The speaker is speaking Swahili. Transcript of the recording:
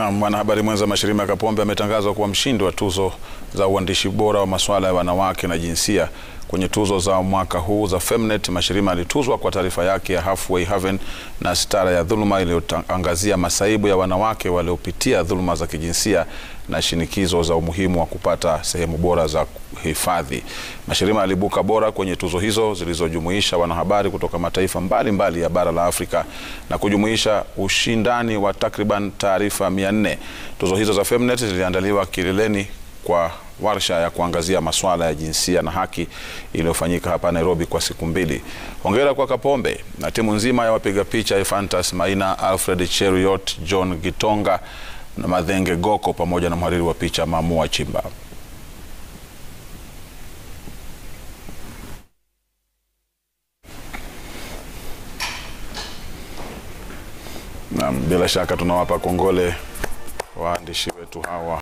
Na mwanahabari mwenza Mashirima Kapombe ametangazwa kuwa mshindi wa tuzo za uandishi bora wa masuala ya wanawake na jinsia kwenye tuzo za mwaka huu za Femnet. Mashirima alituzwa kwa taarifa yake ya Halfway Haven na Sitara ya Dhuluma iliyoangazia masaibu ya wanawake waliopitia dhuluma za kijinsia na shinikizo za umuhimu wa kupata sehemu bora za hifadhi. Mashirima alibuka bora kwenye tuzo hizo zilizojumuisha wanahabari kutoka mataifa mbalimbali mbali ya bara la Afrika na kujumuisha ushindani wa takriban taarifa 400. Tuzo hizo za Femnet ziliandaliwa kileleni kwa warsha ya kuangazia masuala ya jinsia na haki iliyofanyika hapa Nairobi kwa siku mbili. Hongera kwa Kapombe na timu nzima ya wapiga picha Ephantus Maina, Alfred Cheruiyot, John Gitonga na Madhenge Goko pamoja na mhariri wa picha Mamua Chimba. Na bila shaka tunawapa kongole waandishi wetu hawa.